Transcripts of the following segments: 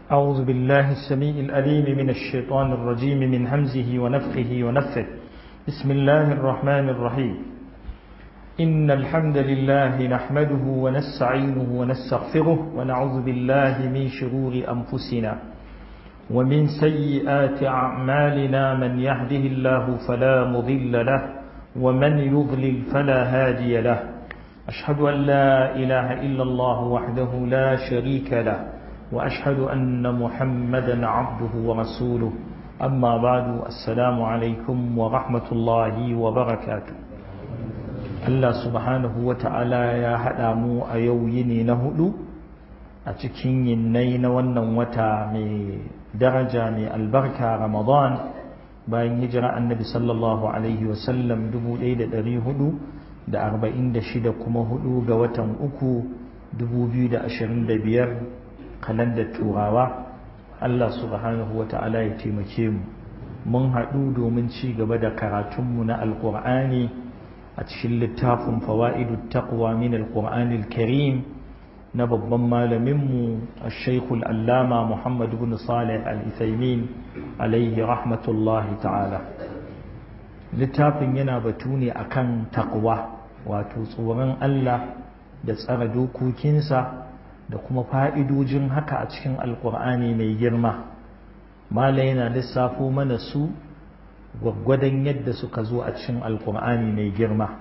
أعوذ بالله السميع الأليم من الشيطان الرجيم من همزه ونفخه ونفثه بسم الله الرحمن الرحيم إن الحمد لله نحمده ونستعينه ونستغفره ونعوذ بالله من شرور أنفسنا ومن سيئات أعمالنا من يهده الله فلا مضل له ومن يضلل فلا هادي له أشهد أن لا إله إلا الله وحده لا شريك له وأشهد أن محمدا عبده ورسوله أما بعد السلام عليكم ورحمة الله وبركاته الله سبحانه وتعالى يا هدامو أيويني نهدو أتكين ينين ونن وتا مي درجة مي البركة رمضان bayan hijira annabi sallallahu alaihi wasallam dubu ɗaya da ɗari hudu da arba'in da shida kuma hudu ga watan uku dubu biyu da ashirin da biyar kalandar turawa Allah subhanahu wa ta'ala ya taimake mu mun haɗu domin ci gaba da karatunmu na alƙur'ani a cikin littafin fawa'idu taqwa min alƙur'anil karim na babban malaminmu a shaikul allama muhammad ibn salih al-ithaimin alaihi rahmatullahi ta'ala littafin yana batu ne akan taqwa wato tsoron Allah da tsara dokokinsa da kuma fa'idojin haka a cikin alkur'ani mai girma mala yana lissafo mana su gwaggwadon yadda suka zo a cikin alkur'ani mai girma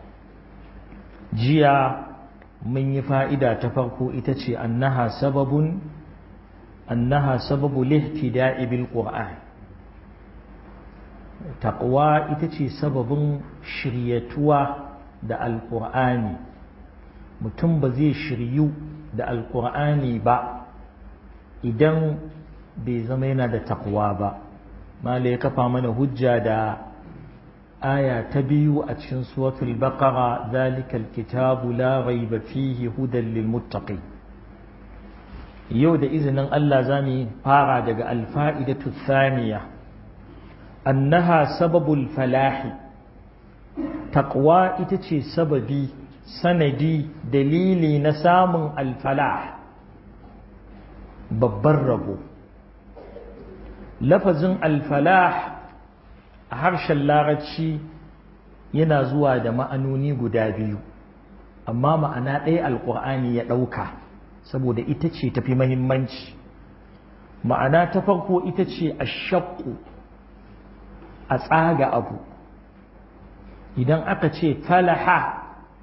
jiya mun yi fa'ida ta farko ita ce annaha sababun annaha sababu lihtida'i bil qur'an taqwa ita ce sababin shiryatuwa da alkur'ani mutum ba zai shiryu da alkur'ani ba idan bai zama yana da takwa ba mala ya kafa mana hujja da aya ta biyu a cikin suratul baqara zalikal kitabu la raiba fihi hudan lil muttaqin yau da izinin Allah zamu fara daga alfa'idatu thaniya annaha sababul falahi taqwa ita ce sababi sanadi dalili na samun alfalah babban rabo lafazin alfalah a harshen larabci yana zuwa da ma'anoni guda biyu amma ma'ana ɗaya alƙur'ani ya ɗauka saboda ita ce tafi mahimmanci ma'ana ta farko ita ce a shakku a tsaga abu idan aka ce falaha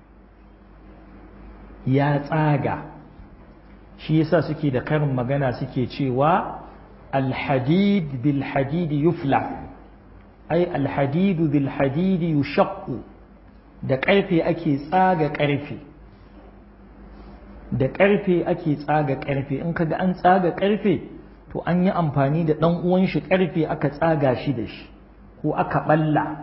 ya tsaga shi yasa suke da karin magana suke cewa alhadid bil hadid yufla ai alhadid bil hadid yushaqqu da ƙarfe ake tsaga ƙarfe da ƙarfe ake tsaga ƙarfe in kaga an tsaga ƙarfe to an yi amfani da ɗan uwan shi ƙarfe aka tsaga shi da shi ko aka ɓalla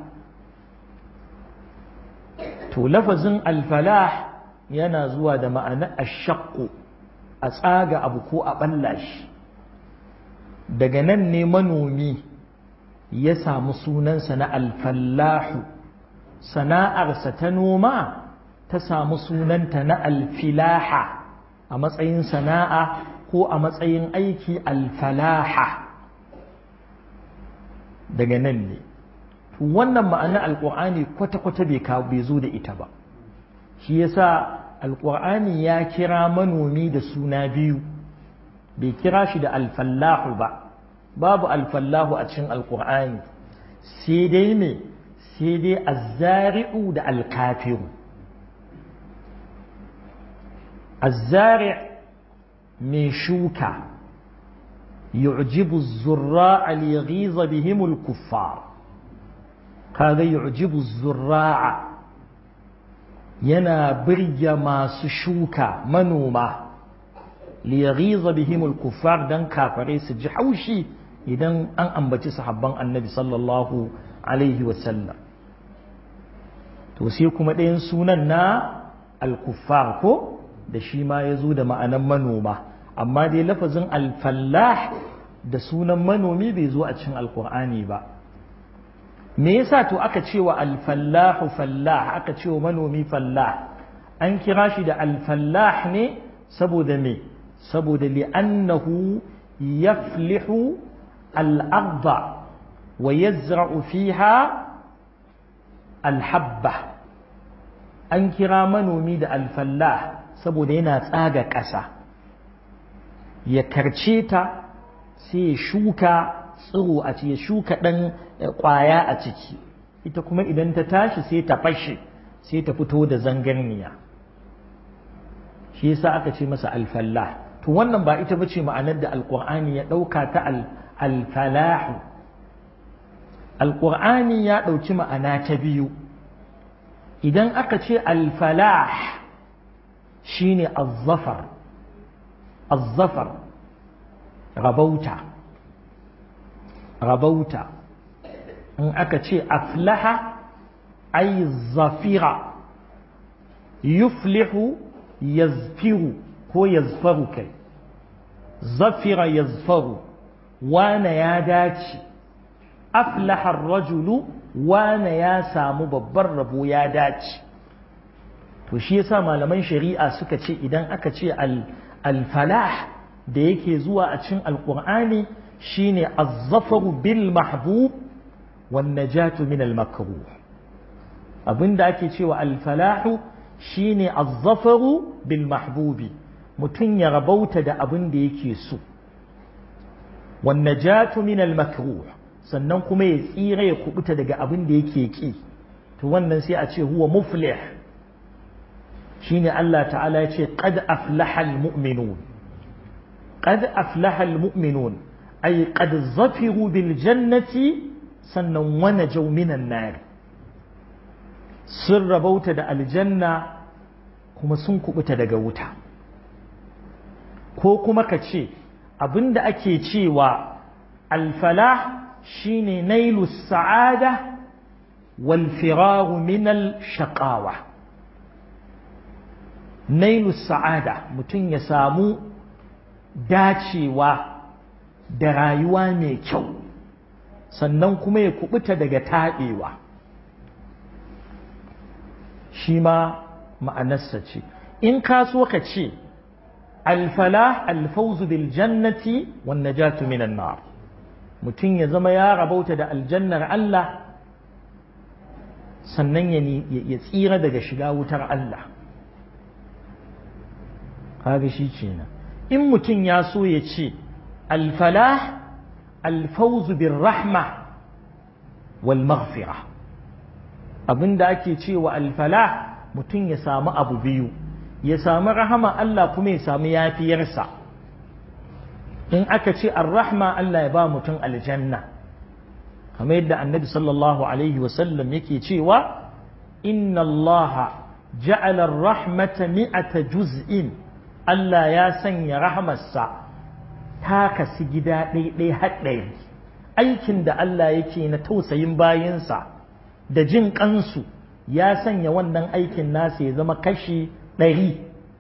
to lafazin alfalah yana zuwa da ma'ana ashaqqu a tsaga abu ko a balla shi daga nan ne manomi ya samu sunansa na alfallahu sana'arsa ta noma ta samu sunanta na alfilaha a matsayin sana'a ko a matsayin aiki alfalaha daga nan ne wannan ma'ana alƙur'ani kwata-kwata bai zo da ita ba shi yasa alƙur'ani ya kira manomi da suna biyu bai kira shi da alfallahu ba babu alfallahu a cikin alƙur'ani sai dai me sai dai azzari'u da alkafiru azzari' mai shuka yu'jibu zurra'a liyaghiza bihimul kuffar kaga yu'jibu zurra'a yana birge masu shuka manoma liyaghiza bihimul kuffar dan kafare su ji haushi idan an ambaci sahabban annabi sallallahu alaihi wasallam to sai kuma ɗayan sunan na al-kuffar ko da shi ma ya zo da ma'anan manoma amma dai lafazin al-fallah da sunan manomi bai zo a cikin alkur'ani ba me yasa to aka ce wa alfallahu fallah aka ce wa manomi fallah an kira shi da alfallah ne saboda me saboda li'annahu yaflihu al-ardha wa yazra'u fiha al-habba an kira manomi da alfallah saboda yana tsaga ƙasa ya karce ta sai ya shuka tsiro a ciki ya shuka ɗan ƙwaya a ciki ita kuma idan ta tashi sai ta fashe sai ta fito da zangarniya shi yasa aka ce masa alfallah to wannan ba ita bace ma'anar da alqur'ani ya ɗauka ta alfalahu alqur'ani ya ɗauki ma'ana ta biyu idan aka ce alfalah shine azzafar azzafar rabauta rabauta in aka ce aflaha ay zafira yuflihu yazfiru ko yazfaru kai zafira yazfaru wane ya dace aflaha rajulu wane ya samu babban rabo ya dace to shi yasa malaman shari'a suka ce idan aka ce al-falah da yake zuwa a cikin alqur'ani shine az-zafaru bil mahbub wan najatu min al-makruh abinda ake cewa al-falahu shine az-zafaru bil mahbubi mutun ya rabauta da abin da yake so wan najatu min al-makruh sannan kuma ya tsira ya kubuta daga abin da yake ki to wannan sai a ce huwa muflih shine Allah ta'ala ya ce qad aflaha al-mu'minun qad aflaha al-mu'minun ay qad zafiru bil jannati sannan wa najaw minan nar sun rabauta da aljanna kuma sun kubuta daga wuta ko kuma ka ce abinda ake cewa alfalah shine nailu sa'ada wal firaru min al shaqawa nailu sa'ada mutum ya samu dacewa da rayuwa mai kyau sannan kuma ya kubuta daga taɓewa shi ma ma'anarsa ce in ka so ka ce alfalah alfauzu bil jannati wan najatu minan nar mutum ya zama ya rabauta da aljannar Allah sannan ya tsira daga shiga wutar Allah kaga shi kenan in mutum ya so ya ce alfalah alfauzu bir rahma wal maghfira abinda ake cewa alfalah mutum ya samu abu biyu ya samu rahama Allah kuma ya samu yafiyarsa in aka ce ar-rahma Allah ya ba mutum aljanna kamar yadda annabi sallallahu alaihi wasallam yake cewa inna Allah ja'ala ar-rahmata mi'ata juz'in Allah ya sanya rahmarsa ta kasu gida ɗaiɗai haɗɗaya aikin da Allah yake na tausayin bayinsa da jin ƙansu ya sanya wannan aikin nasa ya zama kashi ɗari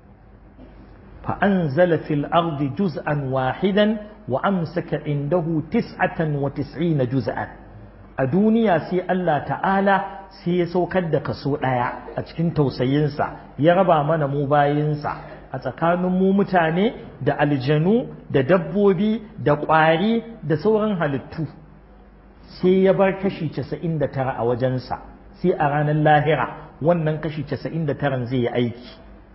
فأنزل في الأرض جزءا واحدا وأمسك عنده تسعة وتسعين جزءا الدنيا سي الله تعالى سي سوكد كسو دايا أتكين توسينسا يربا من مباينسا أتكان مو متاني دا الجنو دا دبوبي دا قواري دا سورن هلتو sai ya bar kashi 99 a wajensa sai a ranar lahira wannan kashi 99 zai yi aiki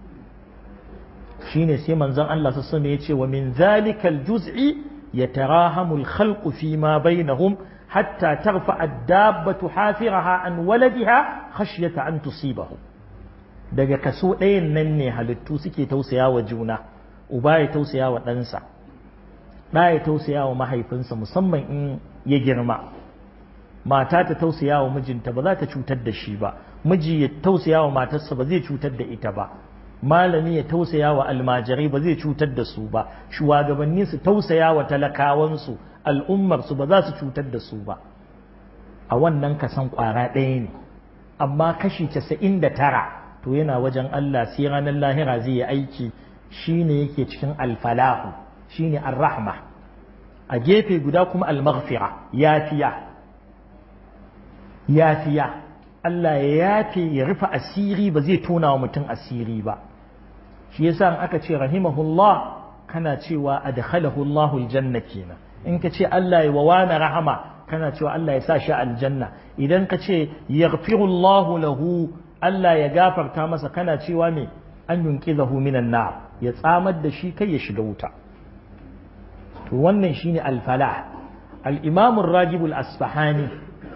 shine sai manzon Allah sassan ya ce wa min zalikal juz'i yatarahamu al-khalqu fi ma bainahum hatta tarfa ad-dabbatu hafiraha an waladiha khashyata an tusibahu daga kaso ɗayan nan ne halittu suke tausaya wa juna uba ya tausaya wa ɗansa ɗa ya tausaya wa mahaifinsa musamman in ya girma mata ta tausaya wa mijinta ba za ta cutar da shi ba miji ya tausaya wa matarsa ba zai cutar da ita ba malami ya tausaya wa almajirai ba zai cutar da su ba shugabanni su tausaya wa talakawansu al'ummar su ba za su cutar da su ba a wannan kasan kwara ɗaya ne amma kashi casa'in da tara to yana wajen Allah sai ranar lahira zai yi aiki shine yake cikin alfalahu shine arrahma a gefe guda kuma almaghfira yafiya yafiya Allah ya yafe ya rufe asiri ba zai tona wa mutum asiri ba shi yasa in aka ce rahimahullah kana cewa adkhalahu Allahu aljanna kenan in ka ce Allah ya wawana rahama kana cewa Allah ya sa shi aljanna idan ka ce yaghfiru Allahu lahu Allah ya gafarta masa kana cewa me an yunqizahu minan nar ya tsamar da shi kai ya shiga wuta to wannan shine al-falah al-imam ar-ragib al-asfahani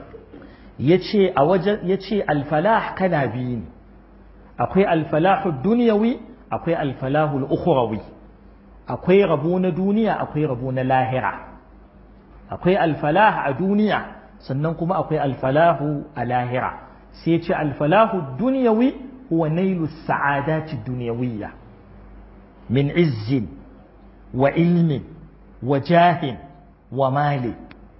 yace a wajen yace al-falah kana biyu ne akwai al-falah ad-dunyawi akwai al-falah al-ukhrawi akwai rabo na duniya akwai rabo na lahira akwai al-falah a duniya sannan kuma akwai al-falahu a lahira sai ce al-falahu ad-dunyawi huwa nailu as-sa'adati ad-dunyawiyya min izzin wa ilmin wa jahin wa mali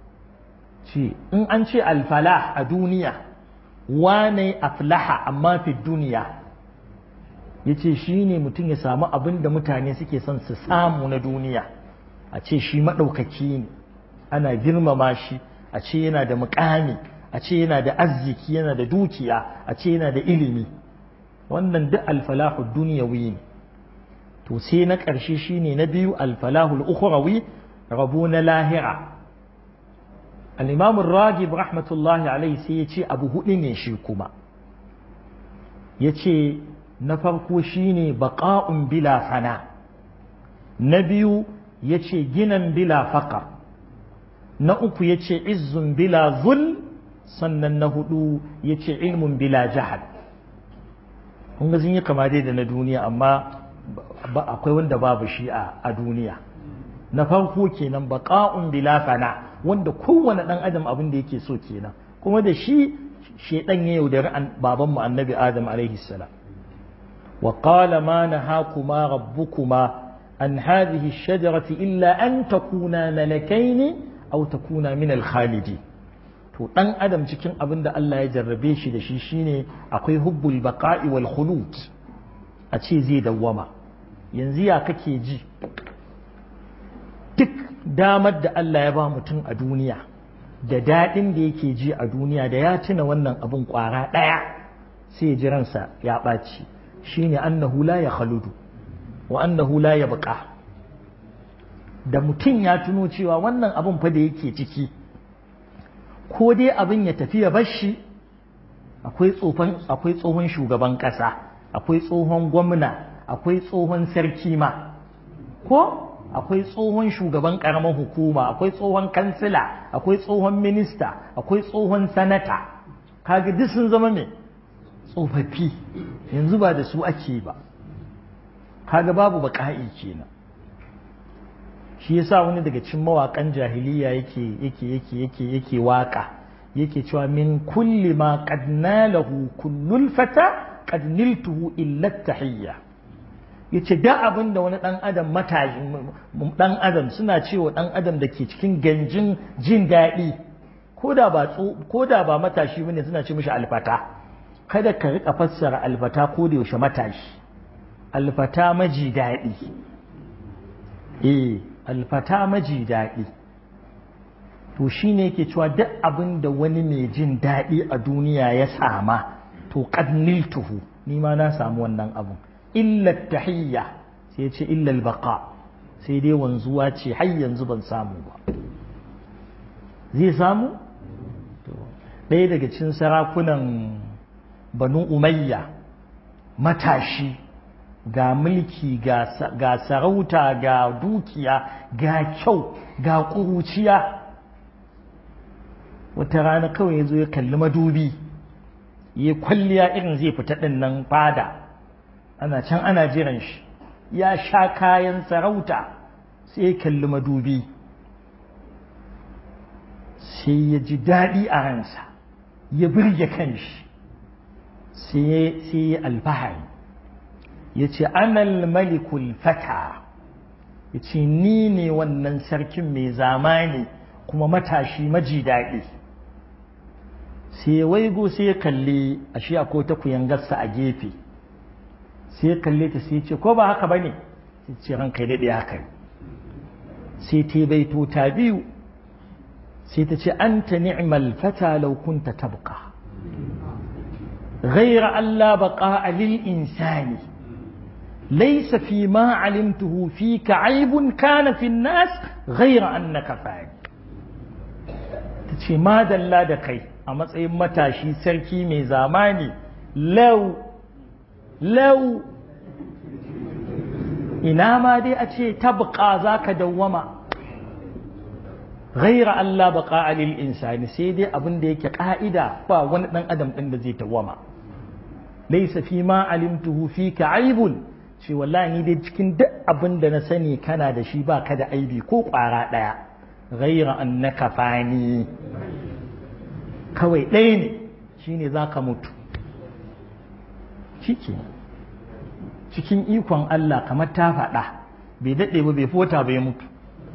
ce in an ce alfalah a duniya wane aflaha amma fi duniya ya ce shi ne mutum ya samu abin da mutane suke son su samu na duniya a ce shi maɗaukaki ne ana girmama shi a ce yana da mukami a ce yana da arziki yana da dukiya a ce yana da ilimi wannan duk alfalahu duniyawi ne to sai na ƙarshe shine na biyu alfalahul ukhrawi rabo na lahira al-imam ragib rahmatullahi alaihi sai ya ce abu hudu ne shi kuma ya ce na farko shine baqa'un bila fana na biyu ya ce ginan bila faƙar na uku ya ce izzun bila zul sannan na hudu ya ce ilmun bila jahal kun ga sun yi kama dai da na duniya amma akwai wanda babu shi a duniya na farko kenan baqa'un bila fana wanda kowane dan adam abin da yake so kenan kuma da shi shedan ya yaudari baban mu annabi adam alaihi salam wa qala ma nahakuma rabbukuma an hadhihi ash-shajarati illa an takuna malakaini aw takuna min al-khalidi to dan adam cikin abin da Allah ya jarrabe shi da shi shine akwai hubbul baqa'i wal khulud a ce zai dawwama yanzu ya kake ji duk damar da Allah ya ba mutum a duniya da daɗin da yake ji a duniya da ya tuna wannan abin ƙwara ɗaya sai ya ji ransa ya ɓaci shine annahu la ya khaludu wa annahu la ya buƙa da mutum ya tuno cewa wannan abin fa da yake ciki ko dai abin ya tafi ya bar shi akwai tsohon shugaban ƙasa akwai tsohon gwamna akwai tsohon sarki ma ko akwai tsohon shugaban ƙaramar hukuma akwai tsohon kansila akwai tsohon minista akwai tsohon sanata kaga duk sun zama me tsofaffi yanzu ba da su ake ba kaga babu baƙa'i kenan shi yasa wani daga cikin mawaƙan jahiliya yake yake yake yake yake waka yake cewa min kulli ma qad nalahu kullul fata qad niltuhu illa tahiyya yace da abin da wani dan adam matashi dan adam suna cewa dan adam da ke cikin ganjin jin daɗi ko da ba ko da ba matashi bane suna ce mishi alfata kada ka rika fassara alfata ko da yaushe matashi alfata maji daɗi eh alfata maji daɗi to shi ne yake cewa duk abin da wani mai jin daɗi a duniya ya sama to tuhu ni ma na samu wannan abun illa tahiyya sai ce illa baqa sai dai wanzuwa ce har yanzu ban samu ba zai samu ɗaya daga cikin sarakunan banu umayya matashi ga mulki ga sarauta ga dukiya ga kyau ga ƙuruciya wata rana kawai ya zo ya kalli madubi ya kwalliya irin zai fita ɗin nan fada ana can ana jiran shi ya sha kayan sarauta sai ya kalli madubi sai ya ji daɗi a ransa ya birge kanshi sai ya alfahari ya ce anal malikul fata ya ce ni ne wannan sarkin mai zamani kuma matashi maji daɗi sai ya waigo sai ya kalli a shi a ta kuyangarsa a gefe sai ya kalle ta sai ya ce ko ba haka ba ne sai ce ranka daɗe haka sai ta baito ta biyu sai ta ce an ta ni'mal fata law kunta tabqa غير أن لا بقاء للإنسان laysa fi ma alimtuhu fika aibun kana fi nas ghayra annaka fa'il tace madalla da kai a matsayin matashi sarki mai zamani lau lau ina ma dai a ce tabqa zaka dawwama ghaira Allah baqa lil insani sai dai abin da yake ka'ida ba wani dan adam din da zai dawwama laysa fi ma alimtuhu fika aibun ce wallahi ni dai cikin duk abin da na sani kana da shi ba ka da aibi ko kwara daya ghaira annaka fani kawai ɗaya ne shine zaka mutu shike cikin ikon Allah kamar ta faɗa bai daɗe ba bai fota bai mutu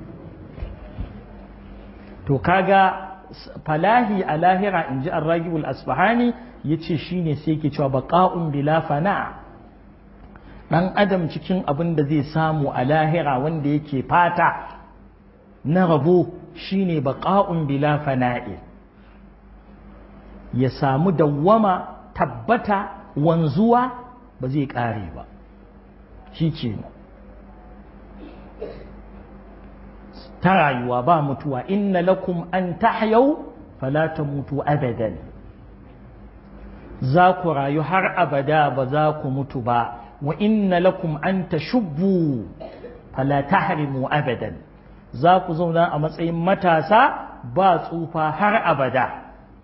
to kaga falahi a lahira in ji arragibul asfahani ya ce shi ne sai ke cewa baƙa'un bila fana ɗan adam cikin abin da zai samu a lahira wanda yake fata na rabo shi ne baƙa'un bila fana'i ya samu dawwama tabbata wanzuwa ba zai ƙare ba shi ke ta rayuwa ba mutuwa inna lakum an tahyau fala tamutu abadan za ku rayu har abada ba za ku mutu ba wa inna lakum an tashubbu fala tahrimu abadan za ku zauna a matsayin matasa ba tsufa har abada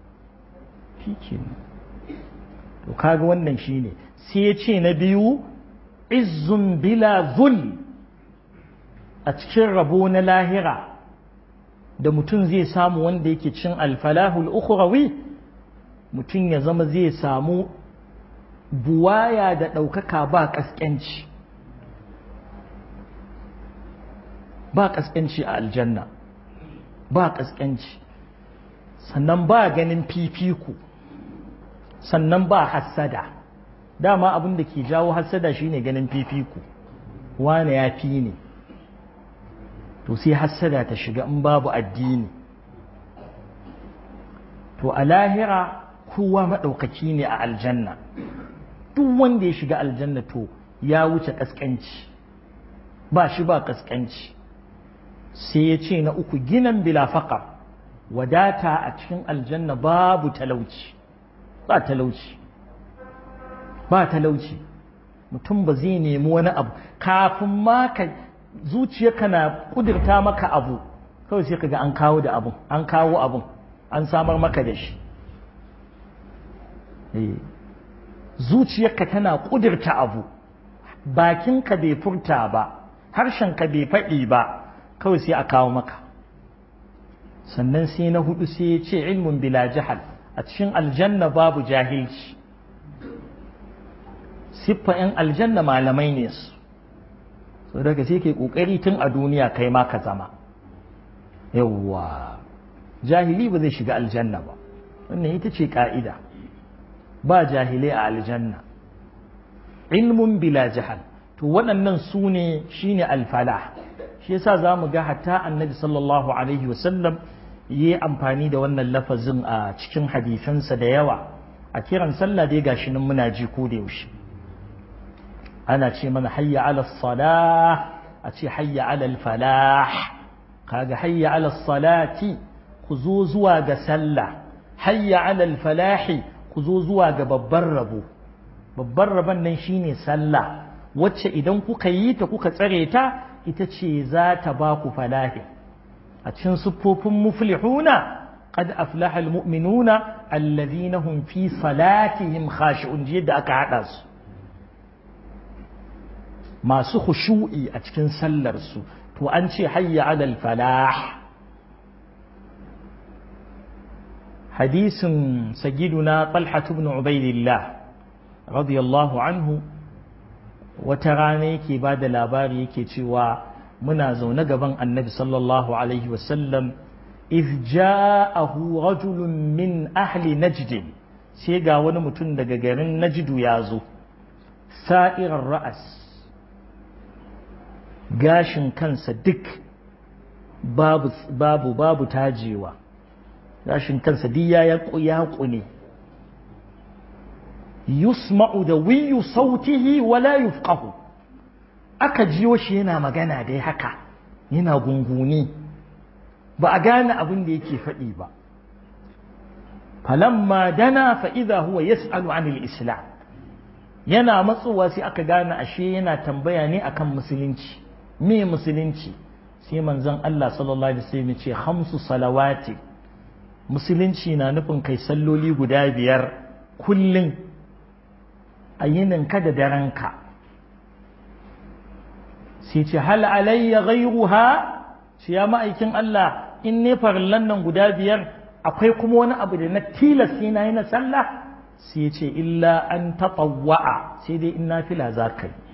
to kaga wannan shine sai ya ce na biyu izzun bila zul a cikin rabo na lahira da mutum zai samu wanda yake cin alfalahul ukhrawi mutum ya zama zai samu buwaya da ɗaukaka ba ƙasƙanci ba ƙasƙanci a aljanna ba ƙasƙanci sannan ba ganin fifiku sannan ba hassada dama abin da ke jawo hassada shine ganin fifiku wane ya fi ne to sai hassada ta shiga in babu addini to a lahira kowa maɗaukaki ne a aljanna duk wanda ya shiga aljanna to ya wuce ƙasƙanci ba shi ba ƙasƙanci sai ya ce na uku ginan bila faƙar wadata a cikin aljanna babu talauci ba talauci ba talauci mutum ba zai nemi wani abu kafin ma ka zuciyarka na kudurta maka abu kawai sai kaga an kawo da abun an kawo abun an samar maka da shi zuciyarka tana kudurta abu bakinka bai furta ba harshenka bai faɗi ba kawai sai a kawo maka sannan sai na hudu sai ya ce ilmin bila jahal a cikin aljanna babu jahilci siffa 'yan aljanna malamai ne su so daga sai ke kokari tun a duniya kai ma ka zama yawwa jahili ba zai shiga aljanna ba wannan ita ce ka'ida ba jahilai a aljanna ilmun bila jahal to waɗannan su ne shine alfalah shi yasa za mu ga hatta annabi sallallahu alaihi wasallam yi amfani da wannan lafazin a cikin hadisansa da yawa a kiran sallah dai gashi nan muna ji ko da yaushe ana ce mana hayya ala salah a ce hayya ala falah kaga hayya ala salati ku zo zuwa ga sallah hayya ala falahi ku zo zuwa ga babban rabo babban rabon nan shine sallah wacce idan kuka yi ta kuka tsare ta ita ce za ta ba ku falahi a cikin siffofin muflihuna قد أفلح المؤمنون الذين هم في صلاتهم خاشعون جيد aka haɗa su masu khushu'i a cikin sallarsu to an ce hayya alal falah hadisin sagiduna talhat ibn ubaidillah radiyallahu anhu wata rana yake ba da labari yake cewa muna zaune gaban annabi sallallahu alaihi wasallam iz ja'ahu rajulun min ahli najd sai ga wani mutum daga garin najdu ya zo sa'irar ra'as gashin kansa duk babu babu babu tajewa gashin kansa duk ya ya ne yusma'u da wiyu sautihi wala yufqahu aka jiyo shi yana magana dai haka yana gunguni ba a gane abin da yake faɗi ba falamma dana fa idza huwa yas'alu anil islam yana matsowa sai aka gane ashe yana tambaya ne akan musulunci me musulunci sai manzon Allah sallallahu alaihi wasallam ya ce khamsu salawati musulunci na nufin kai salloli guda biyar kullum a yininka da darenka sai ce hal alayya ghayruha shi ya ma'aikin Allah in ne farillan nan guda biyar akwai kuma wani abu da na tilasta na yi na sallah sai ce illa an tatawwa'a sai dai in nafila za ka yi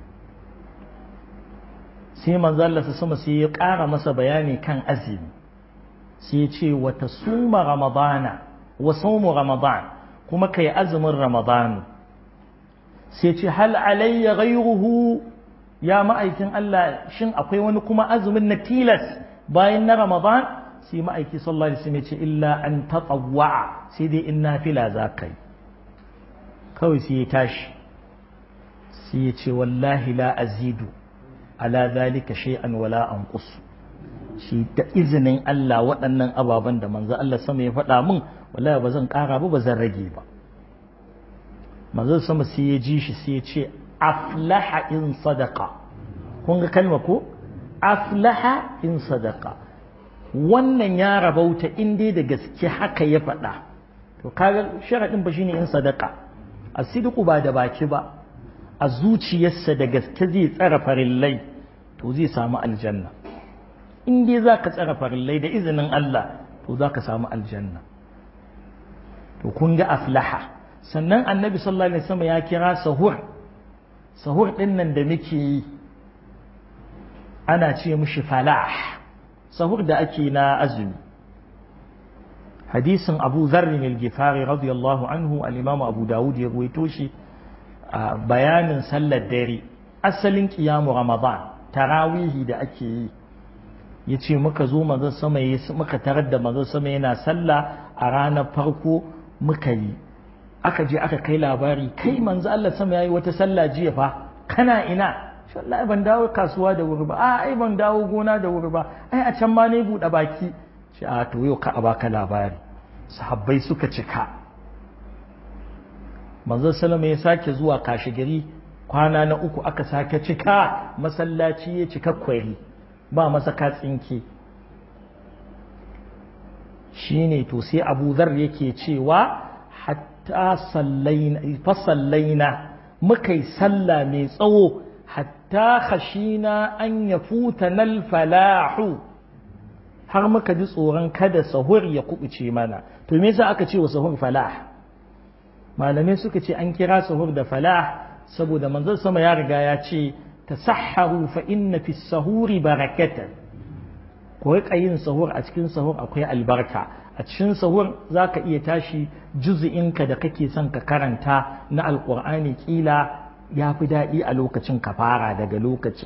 sai manzo Allah sama sai ya ƙara masa bayani kan azumi sai ya ce wa tasuma ramadana wa sawmu ramadan kuma kai azumin ramadanu sai ce hal alayya ghayruhu ya ma'aikin Allah shin akwai wani kuma azumin na tilas bayan na ramadan sai ma'aiki sallallahu alaihi wasallam ya ce illa an tatawwa sai dai in nafila za ka yi kawai sai ya tashi sai ya ce wallahi la azidu ala zalika shay'an wala anqus shi da izinin Allah waɗannan ababen da manzo Allah sama ya faɗa min wallahi ba zan ƙara ba ba zan rage ba manzo sama sai ya ji shi sai ya ce aflaha in sadaqa kun ga kalma ko aflaha in sadaqa wannan ya rabauta in dai da gaske haka ya faɗa to kaga sharadin ba shine in sadaqa asidiku ba da baki ba a zuciyarsa da gaske zai tsara farillai to zai samu aljanna in dai za ka tsara farillai da izinin Allah to za ka samu aljanna to kun ga aflaha sannan annabi sallallahu alaihi wasallam ya kira sahur sahur din nan da muke yi ana ce mishi falah sahur da ake na azumi hadisin abu zarrin al-gifari radiyallahu anhu al-imam abu dawud ya ruwaito shi a bayanin sallar dare asalin kiyamu ramadan tarawihi da ake yi ya ce muka zo manzon sama muka tarar da manzon sama yana sallah a ranar farko muka yi aka je aka kai labari kai manzo Allah sama yayi wata sallah jiya fa kana ina shi wallahi ban dawo kasuwa da wuri ba a ai ban dawo gona da wuri ba ai a can ma ne buɗe baki shi a to yau ka a baka labari sahabbai suka cika manzo sallama ya sake zuwa kashi gari kwana na uku aka sake cika masallaci ya cika kwari ba masa katsinke shine to sai Abu Dharr yake cewa hatta sallaina fa sallaina muka yi sallah mai tsawo hatta khashina an yafuta nal falahu har muka ji tsoron kada sahur ya kubuce mana to me yasa aka ce wa sahur falah malamai suka ce an kira sahur da falah saboda manzon sama ya riga ya ce tasahharu fa inna fi sahuri barakatan ko yin sahur a cikin sahur akwai albarka a cikin sahur zaka iya tashi juz'inka da kake son ka karanta na alqur'ani kila ya fi daɗi a lokacin ka fara daga lokacin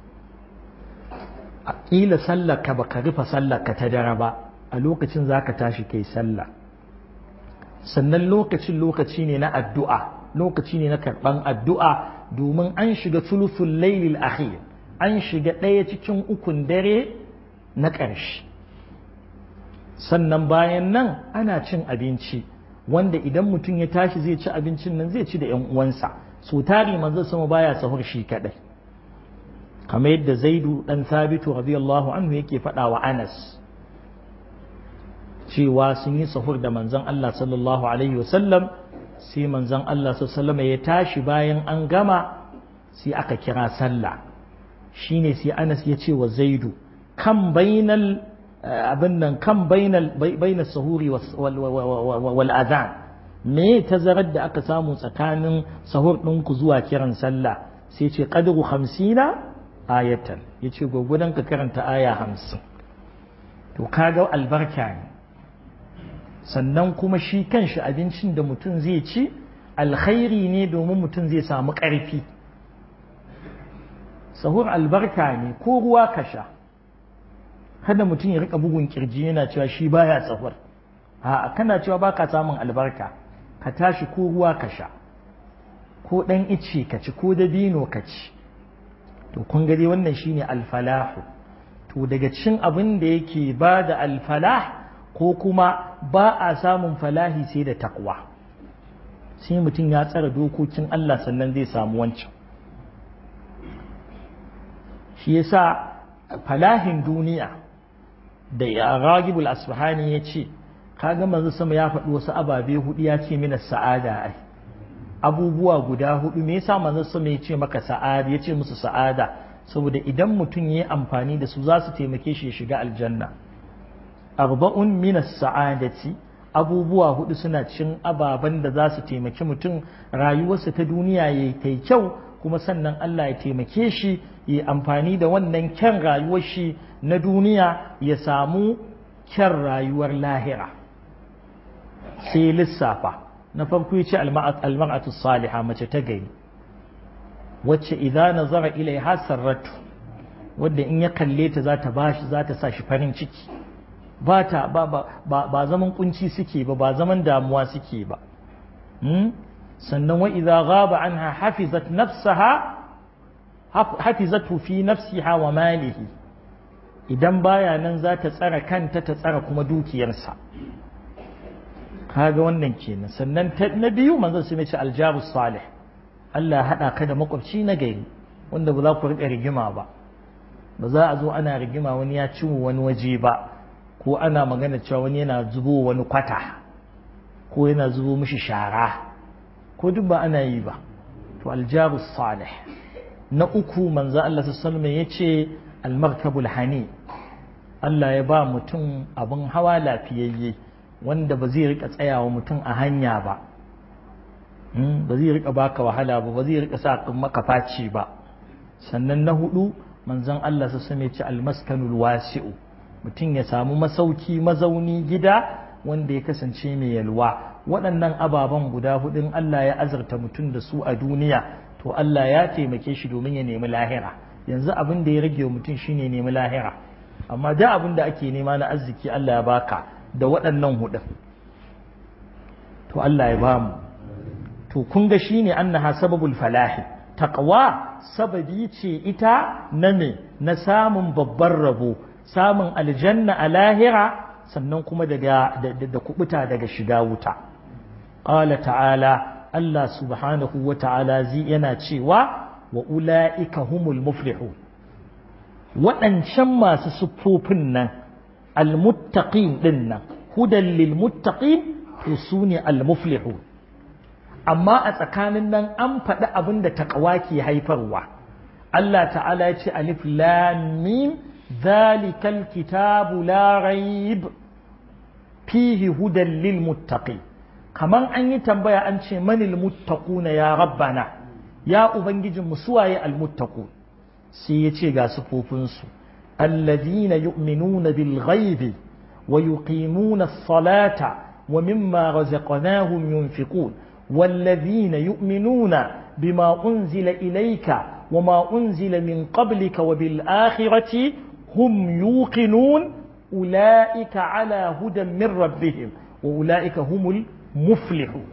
a kila sallar ka baka rufe sallar ka ta dare ba a lokacin zaka tashi kai sallah sannan lokacin lokaci ne na addu'a lokaci ne na karɓan addu'a domin an shiga sulusul lailil akhir an shiga ɗaya cikin ukun dare na ƙarshe sannan bayan nan ana cin abinci wanda idan mutum ya tashi zai ci abincin nan zai ci da ‘yan uwansa so tari manzo sama baya sahur shi kaɗai kamar yadda zaidu ɗan sabitu radiyallahu anhu yake faɗa wa anas cewa sun yi sahur da manzon Allah sallallahu alaihi wasallam sai manzon Allah sallallahu ya tashi bayan an gama sai aka kira sallah shine sai Anas ya ce wa Zaidu kan bainal abin nan kan bainal bainal sahuri wal adhan me tazarar da aka samu tsakanin sahur ɗinku zuwa kiran sallah sai ce qadru 50 ayatan yace gogudan ka karanta aya 50 to kaga albarka ne sannan kuma shi kanshi abincin da mutum zai ci alkhairi ne domin mutum zai samu ƙarfi sahur albarka ne ko ruwa ka sha kada mutum ya rika bugun kirji yana cewa shi baya sahur a kana cewa baka samun albarka ka tashi ko ruwa ka sha ko ɗan ice ka ci ko dabino ka ci to kun gani wannan shine alfalahu to daga cikin abin da yake ba da alfalah ko kuma ba a samun falahi sai da takwa sai mutum ya tsara dokokin Allah sannan zai samu wancan shi yasa falahin duniya da ya ragibul asfahani ya ce kaga manzo sama ya faɗi wasu ababe hudu ya ce mina sa'ada ai abubuwa guda hudu me yasa manzo sama ya ce maka sa'ada ya ce musu sa'ada saboda idan mutum ya yi amfani da su za su taimake shi ya shiga aljanna arba'un min sa'adati abubuwa hudu suna cin ababen da za su taimaki mutum rayuwarsa ta duniya ya yi kyau kuma sannan Allah ya taimake shi ya amfani da wannan kyan rayuwar shi na duniya ya samu kyan rayuwar lahira sai lissafa na farko ya ce almar'atu saliha mace ta gari wacce idan nazara ilaiha sarratu wadda in ya kalle ta za ta bashi za ta sa shi farin ciki ba ta ba ba ba zaman kunci suke ba ba zaman damuwa suke ba sannan wa idza ghaba anha hafizat nafsaha hafizatu fi nafsiha wa malihi idan baya nan za ta tsara kanta ta tsara kuma dukiyarsa kaga wannan kenan sannan na biyu manzon sai ce aljabu salih Allah haɗa ka da makwabci na gari wanda ba za ku riƙa rigima ba ba za a zo ana rigima wani ya ci wani waje ba ko ana magana cewa wani yana zubo wani kwata ko yana zubo mishi shara ko duk ba ana yi ba to aljabu salih na uku manzo Allah sallallahu alaihi ya ce almarkabul hani Allah ya ba mutum abin hawa lafiyayye wanda ba zai rika tsayawa mutum a hanya ba ba zai rika baka wahala ba ba zai rika sa maka faci ba sannan na hudu manzon Allah su same ci almaskanul wasi'u mutum ya samu masauki mazauni gida wanda ya kasance mai yalwa waɗannan ababen guda hudun Allah ya azarta mutum da su a duniya to Allah ya taimake shi domin ya nemi lahira yanzu abin da ya rage wa mutum shine nemi lahira amma da abin da ake nema na arziki Allah ya baka da waɗannan hudun to Allah ya bamu to kun ga shine annaha sababul falahi taqwa sababi ce ita na me na samun babban rabo samun aljanna a lahira sannan kuma daga da kubuta daga shiga wuta qala ta'ala Allah subhanahu wa ta'ala zai yana cewa wa ula'ika humul muflihun waɗancan masu siffofin nan almuttaqin din nan hudan lil muttaqin to sune almuflihun amma a tsakanin nan an faɗi abin da taƙawa ke haifarwa Allah ta'ala ya ce alif lam mim zalikal kitabu la raib fihi hudan lil muttaqin kaman an yi tambaya an ce manil muttaquna ya rabbana ya ubangijin mu suwaye al muttaqun sai ya ce ga sufofinsu alladhina yu'minuna bil ghaibi wa yuqimuna as-salata wa mimma razaqnahum yunfiqun والذين يؤمنون بما أنزل إليك وما أنزل من قبلك وبالآخرة هم يوقنون أولئك على هدى من ربهم وأولئك هم المفلحون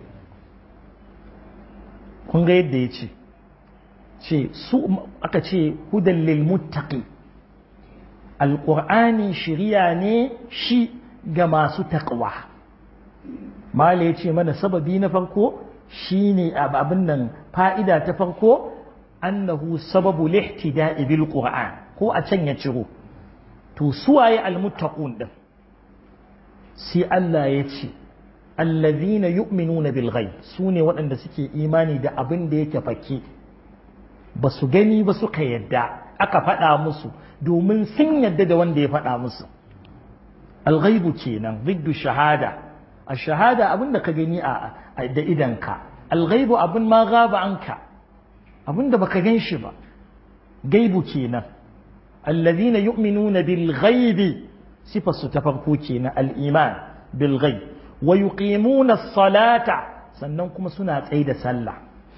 kun ga yadda ya ce ce su aka ce hudan lil muttaqi alqur'ani shiriya ne shi ga masu taqwa mala ya ce mana sababi na farko shine abin nan fa'ida ta farko annahu sababu lihtida'i bil qur'an ko a can ya ciro to suwaye almuttaqun din sai Allah ya ce allazina yu'minuna bil ghaib sune waɗanda suke imani da abin da yake fake ba su gani ba suka yadda aka faɗa musu domin sun yadda da wanda ya faɗa musu al-ghaibu kenan ziddu shahada a shahada abin da ka gani a da idanka alghaibu abin ma gaba anka abin da baka gan shi ba gaibu kenan allazina yu'minuna bil ghaibi sifar su ta farko kenan al iman bil ghaib wa yuqimuna as-salata sannan kuma suna tsaye da sallah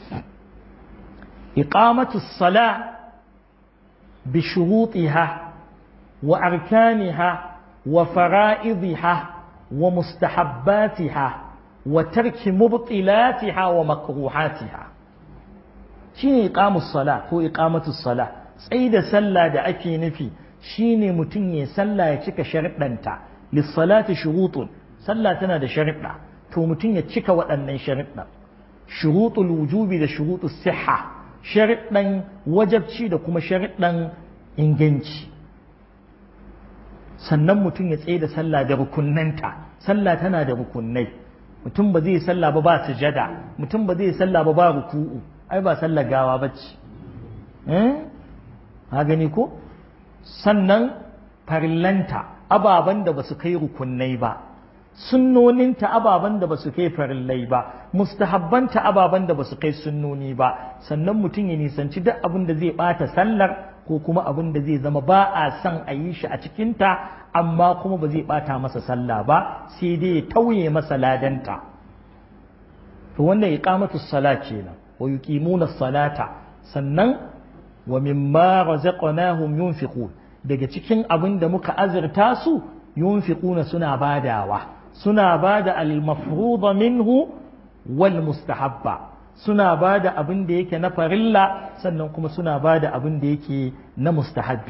iqamatu as-salah bi shurutiha wa arkaniha wa fara'idha ومستحباتها وترك مبطلاتها ومكروهاتها شيء إقام الصلاة هو إقامة الصلاة tsaye da sallah da ake nufi shine mutum ya sallah ya cika sharuɗanta lissalati shurutun sallah tana da sharuɗa to mutum ya cika waɗannan sharuɗa shurutul wujubi da shurutus siha sharuɗan wajabci da kuma sharuɗan inganci sannan mutum ya tsaye da sallah da rukunnanta sallah tana da rukunnai mutum ba zai sallah ba ba sujada mutum ba zai sallah ba ba ruku'u ai ba sallah gawa bace eh ha gani ko sannan farillanta ababen da ba su kai rukunnai ba sunnoninta ababen da ba su kai farillai ba mustahabbanta ababen da ba su kai sunnoni ba sannan mutum ya nisanci duk abin da zai bata sallar ko kuma abin da zai zama ba a son a yi shi a cikinta amma kuma ba zai bata masa sallah ba sai dai ya tauye masa ladanta to wannan iqamatu sala kenan wa yuqimuna salata sannan wa mimma razaqnahum yunfiqun daga cikin abin da muka azurta su yunfiquna suna badawa suna bada al-mafruḍa minhu wal mustahabba suna bada abin da yake na farilla sannan kuma suna bada abin da yake na mustahabbi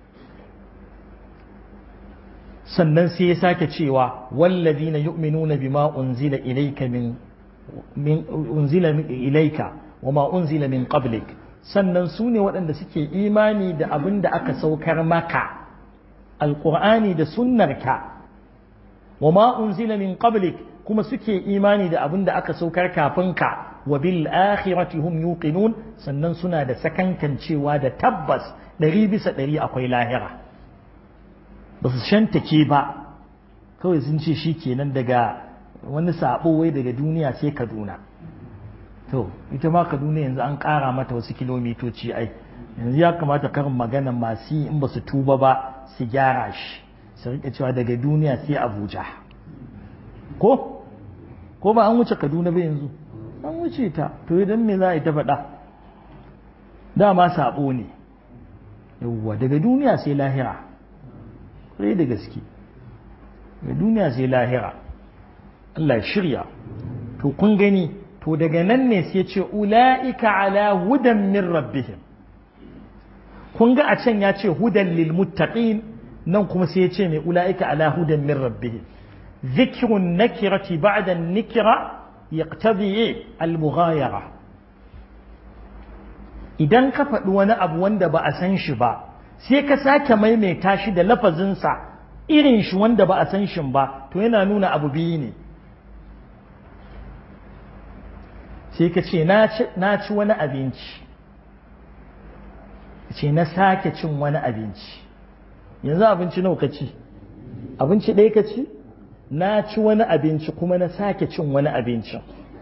sannan sai ya sake cewa wallazina yu'minuna bima unzila ilayka min min unzila ilayka wama unzila min qablik sannan su ne waɗanda suke imani da abin da aka saukar maka alƙur'ani da sunnarka wa ma unzila min qablik kuma suke imani da abin da aka saukar kafin ka wa bil akhirati hum yuqinun sannan suna da sakankancewa da tabbas ɗari bisa ɗari akwai lahira ba su shantake ba kawai sun ce shi kenan daga wani sabo wai daga duniya sai kaduna to ita ma kaduna yanzu an ƙara mata wasu kilomitoci ai yanzu ya kamata karin magana masu yi in ba su tuba ba su gyara shi su rike cewa daga duniya sai abuja ko ko ba an wuce kaduna ba yanzu an wuce ta to idan me za a yi ta faɗa dama sabo ne yawwa daga duniya sai lahira sai da gaske daga duniya sai lahira Allah shirya to kun gani to daga nan ne sai ce ula'ika ala hudan min rabbihim kun ga a can ya ce hudan lil muttaqin nan kuma sai ya ce mai ula'ika ala hudan min rabbihim zikrun nakirati ba'da nikira yaqtadi al mughayara idan ka faɗi wani abu wanda ba a san shi ba sai ka sake maimaita shi da lafazinsa irin shi wanda ba a san shi ba to yana nuna abu biyu ne sai ka ce na ci wani abinci ce na sake cin wani abinci yanzu abinci nawa ka ci abinci ɗaya ka ci na ci wani abinci kuma na sake cin wani abincin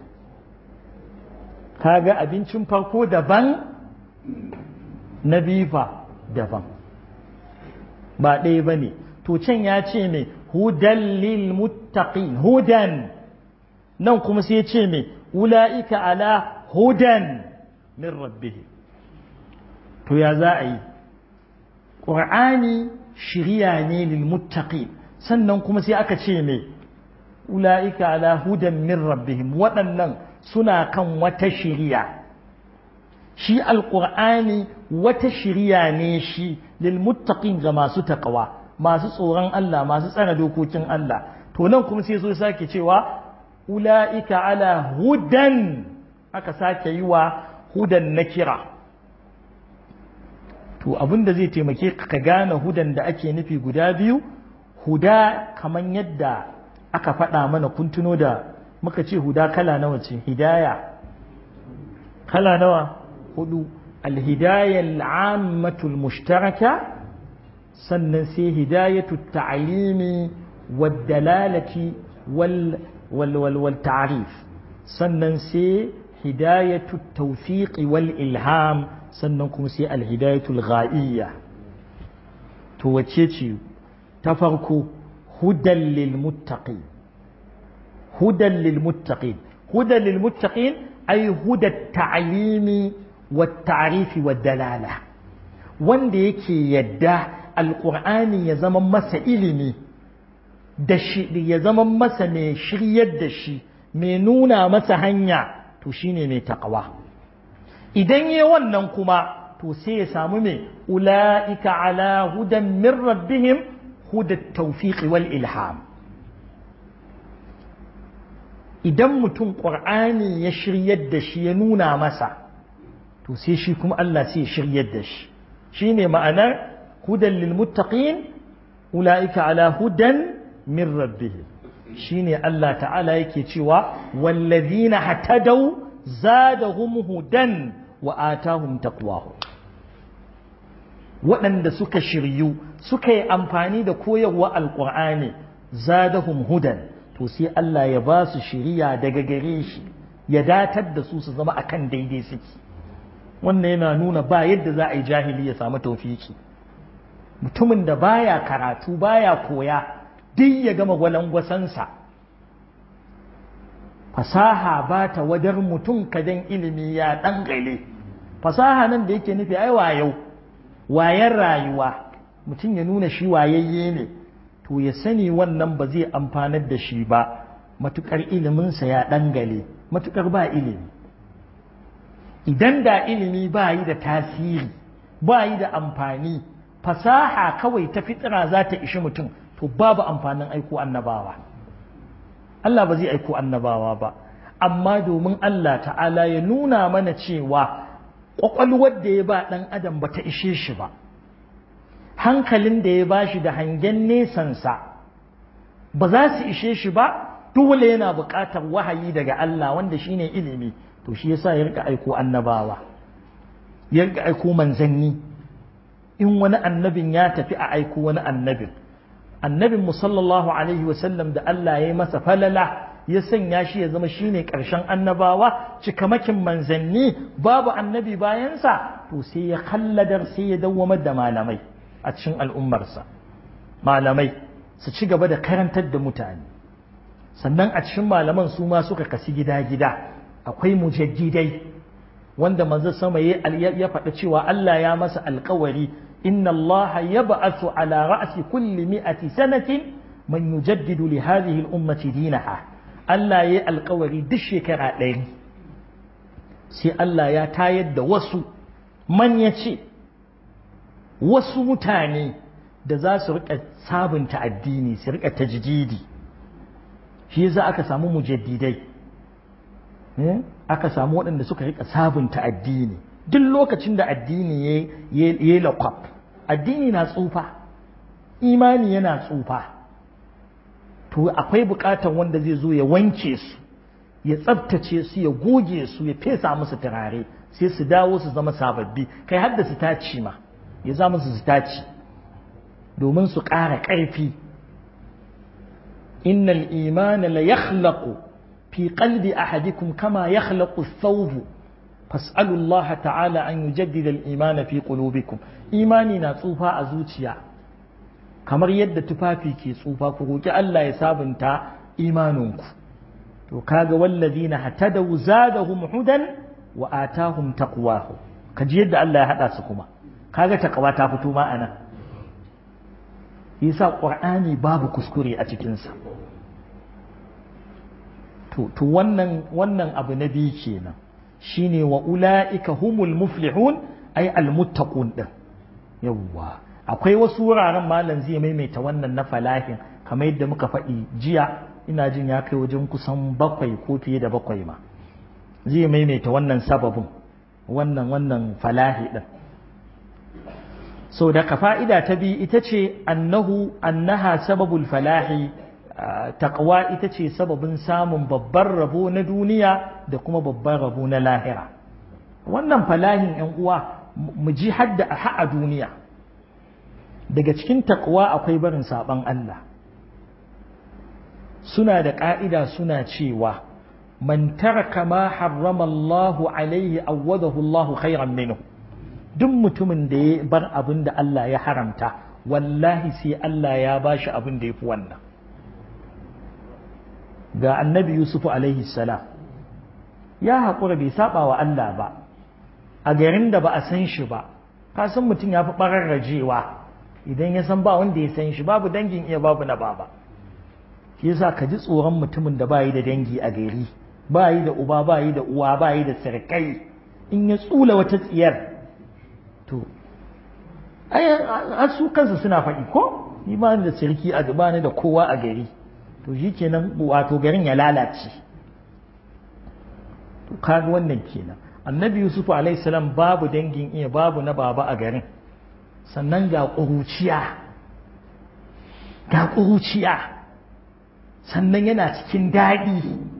kaga abincin farko daban na bifa daban ba ɗaya ba ne to can ya ce mai hudan lil muttaqin hudan nan kuma sai ya ce mai ula'ika ala hudan min rabbihi to ya za a yi ƙur'ani shirya ne lil muttaqin sannan kuma sai aka ce mai ula'ika ala hudan min rabbihim waɗannan suna kan wata shirya shi alƙur'ani wata shirya ne shi lil muttaqin ga masu taƙawa masu tsoron Allah masu tsara dokokin Allah to nan kuma sai so sake cewa ula'ika ala hudan aka sake yi wa hudan na kira to abinda zai taimake ka gane hudan da ake nufi guda biyu huda kamar yadda aka faɗa mana kun tuno da muka ce huda kala nawa ce hidaya kala nawa hudu alhidaya al'ammatul mushtaraka sannan sai hidayatu ta'alimi wad dalalati wal والتعريف sannan sai hidayatu tawfiqi wal ilham sannan kuma sai alhidayatul ghaiyya to wace ce ta farko hudan lil muttaqin hudan lil muttaqin hudan lil muttaqin ay huda ta'limi wat ta'rifi wad dalala wanda yake yadda alqur'ani ya zama masa ilimi da shi ya zama masa mai shiryar da shi mai nuna masa hanya to shine mai taqwa idan yi wannan kuma to to sai ya samu me ula'ika ala hudan min rabbihim hudat tawfiq wal ilham idan mutum ƙur'ani ya shiryar da shi ya nuna masa to sai shi kuma Allah sai ya shiryar da shi shine ma'anar hudan lil muttaqin ula'ika ala hudan min rabbihim shine Allah ta'ala yake cewa wallazina hatadaw zadahum hudan wa atahum taqwahu waɗanda suka shiryu suka yi amfani da koyarwa alƙur'ani zadahum hudan to sai Allah ya ba su shiriya daga gare shi ya datar da su su zama akan daidai suke wannan yana nuna ba yadda za a yi jahili ya samu taufiki mutumin da baya karatu baya koya duk ya gama gwalangwasansa fasaha ba ta wadar mutum kadan ilimi ya ɗangale fasaha nan da yake nufi ai wayau wayan rayuwa mutum ya nuna shi wayayye ne to ya sani wannan ba zai amfanar da shi ba matukar iliminsa ya ɗangale matukar ba ilimi idan da ilimi ba yi da tasiri ba yi da amfani fasaha kawai ta fitira za ta ishi mutum to babu amfanin aiko annabawa Allah ba zai aiko annabawa ba amma domin Allah ta'ala ya nuna mana cewa ƙwaƙwalwar da ya ba ɗan adam ba ta ishe shi ba hankalin da ya ba shi da hangen nesansa ba za su ishe shi ba dole yana buƙatar wahayi daga Allah wanda shine ilimi to shi yasa ya rika aiko annabawa ya rika aiko manzanni in wani annabin ya tafi a aiko wani annabin annabin mu sallallahu alaihi wasallam da Allah ya yi masa falala ya sanya shi ya zama shine ƙarshen annabawa cikamakin manzanni babu annabi bayansa to sai ya kalladar sai ya dawwamar da malamai a cikin al'ummarsa malamai su ci gaba da karantar da mutane sannan a cikin malaman su ma suka kasi gida-gida akwai mujaddidai wanda manzo sama ya faɗa cewa Allah ya masa alkawari inna Allah ya ba'athu ala ra'si kulli mi'ati sanatin man yujaddidu li hadhihi al-ummati dinaha Allah ya yi alkawari duk shekara ɗari sai Allah ya tayar da wasu man ya ce wasu mutane da za su rika sabunta addini su rika tajdidi shi yasa aka samu mujaddidai aka samu waɗanda suka rika sabunta addini duk lokacin da addini ya yi lakwaf addini na tsufa imani yana tsufa to akwai buƙatar wanda zai zo ya wanke su ya tsabtace su ya goge su ya fesa musu turare sai su dawo su zama sababbi kai har da su taci ma ya za musu su taci domin su ƙara ƙarfi innal imana la yakhlaqu fi qalbi ahadikum kama yakhlaqu ath-thawb fas'alu Allah ta'ala an yujaddida al-imana fi qulubikum imani na tsufa a zuciya kamar yadda tufafi ke tsufa ku roki Allah ya sabunta imaninku to kaga wallazina hatadaw zadahum hudan wa atahum taqwahu kaji yadda Allah ya hada su kuma kaga taqwa ta fito ma anan yasa qur'ani babu kuskure a cikin sa to to wannan wannan abu na biyu kenan shine wa ulaika humul muflihun ay al muttaqun din yawwa akwai wasu wuraren malam zai maimaita wannan na falahin kamar yadda muka faɗi jiya ina jin ya kai wajen kusan bakwai ko fiye da bakwai ma zai maimaita wannan sababin wannan wannan falahi din so da ka fa'ida ta bi ita ce annahu annaha sababul falahi taqwa ita ce sababin samun babban rabo na duniya da kuma babban rabo na lahira wannan falahin yan uwa mu ji hadda a duniya daga cikin taqwa akwai barin saban Allah suna da ƙa'ida suna cewa man taraka ma harrama Allahu alaihi awwadahu Allahu khairan minhu duk mutumin da ya bar abin da Allah ya haramta wallahi sai Allah ya bashi abin da ya fi wannan ga annabi Yusuf alaihi salam ya haƙura bai saba wa Allah ba a garin da ba a san shi ba ka san mutum ya fi ɓararrajewa idan ya san ba wanda ya san shi babu dangin iya babu na baba shi yasa ka ji tsoron mutumin da bayi da dangi a gari bayi da uba bayi da uwa bayi da sarkai in ya tsula wata tsiyar to ai su kansu suna faɗi ko ni ba ni da sarki a gaba ni da kowa a gari to shi kenan wato garin ya lalace to kaga wannan kenan annabi yusuf alaihi salam babu dangin iya babu na baba a garin sannan ga ƙuruciya ga ƙuruciya sannan yana cikin daɗi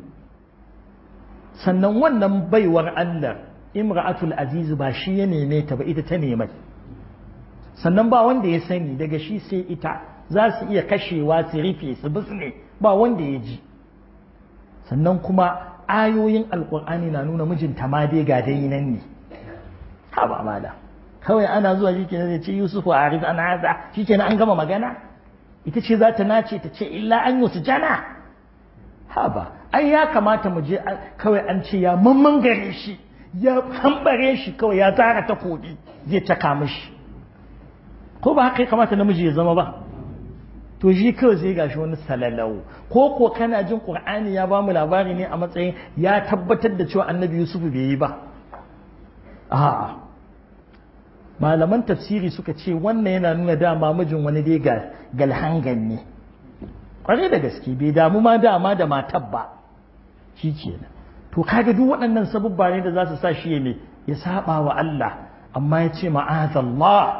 sannan wannan baiwar Allah imra'atul aziz ba shi ya neme ta ba ita ta nemai sannan ba wanda ya sani daga shi sai ita za su iya kashewa su rufe su bisne ba wanda ya ji sannan kuma ayoyin alkur'ani na nuna mijinta ma dai ga dai nan ne ha ba mala kawai ana zuwa shi kenan zai ce yusufu a arif an haza shi kenan an gama magana ita ce za ta nace ta ce illa an yi jana ha ba ai ya kamata mu je kawai an ce ya mamman gare shi ya hambare shi kawai ya zara ta kodi zai taka mishi ko ba haka ya kamata namiji ya zama ba to shi kawai sai gashi wani salalau ko ko kana jin qur'ani ya bamu labari ne a matsayin ya tabbatar da cewa annabi yusuf bai yi ba a'a malaman tafsiri suka ce wannan yana nuna dama mijin wani dai ga galhangan ne kwarai da gaske bai damu ma dama da matar ba shi kenan to kaga duk waɗannan sabubba ne da za su sa shi ya ne ya saba wa Allah amma ya ce ma'azallah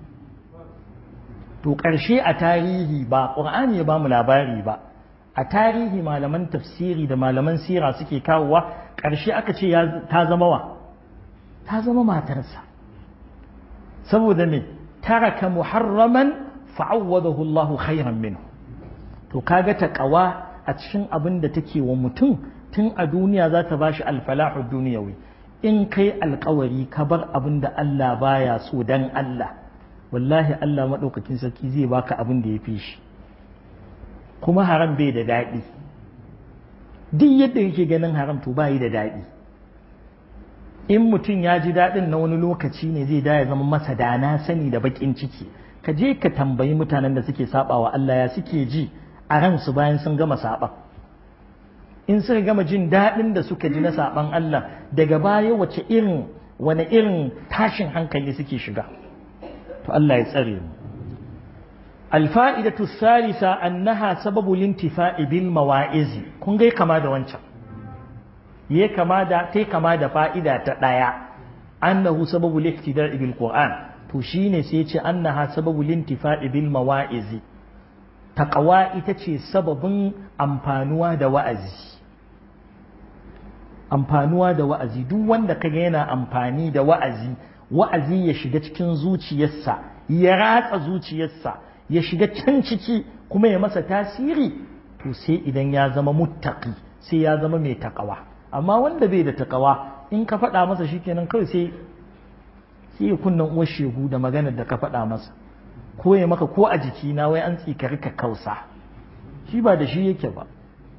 to ƙarshe a tarihi ba ƙur'ani ya ba mu labari ba a tarihi malaman tafsiri da malaman sira suke kawowa ƙarshe aka ce ta zama wa ta zama matarsa saboda me taraka muharraman fa'awwadahu Allah khairan minhu to kaga taqwa a cikin abin da take wa mutum tun a duniya za ta bashi alfalahu duniyawi in kai alkawari ka bar abin da Allah baya so dan Allah wallahi Allah maɗaukakin sarki zai baka abin da ya fi shi kuma haram bai da daɗi duk yadda yake ganin haram to bayi da daɗi in mutum ya ji daɗin na wani lokaci ne zai da ya zama masa dana sani da baƙin ciki ka je ka tambayi mutanen da suke saba wa Allah ya suke ji a ransu bayan sun gama saɓan in suka gama jin daɗin da suka ji na saɓan Allah daga baya wace irin wani irin tashin hankali suke shiga to Allah ya tsare mu alfa'idatu salisa annaha sababu lintifa'i bil mawa'izi kun ga kama da wancan ye kama da tai kama da fa'ida ta daya annahu sababu liktida'i bil qur'an to shine sai ya ce annaha sababu lintifa'i bil mawa'izi taqwa ita ce sababin amfanuwa da wa'azi amfanuwa da wa'azi duk wanda kaga yana amfani da wa'azi wa'azi ya shiga cikin zuciyarsa ya ratsa zuciyarsa ya shiga can ciki kuma ya masa tasiri to sai idan ya zama muttaqi sai ya zama mai takawa amma wanda bai da takawa in ka faɗa masa shikenan kawai sai sai ya kunnan uwar shegu da maganar da ka faɗa masa ko ya maka ko a jiki na wai an tsikari ka kausa shi ba da shi yake ba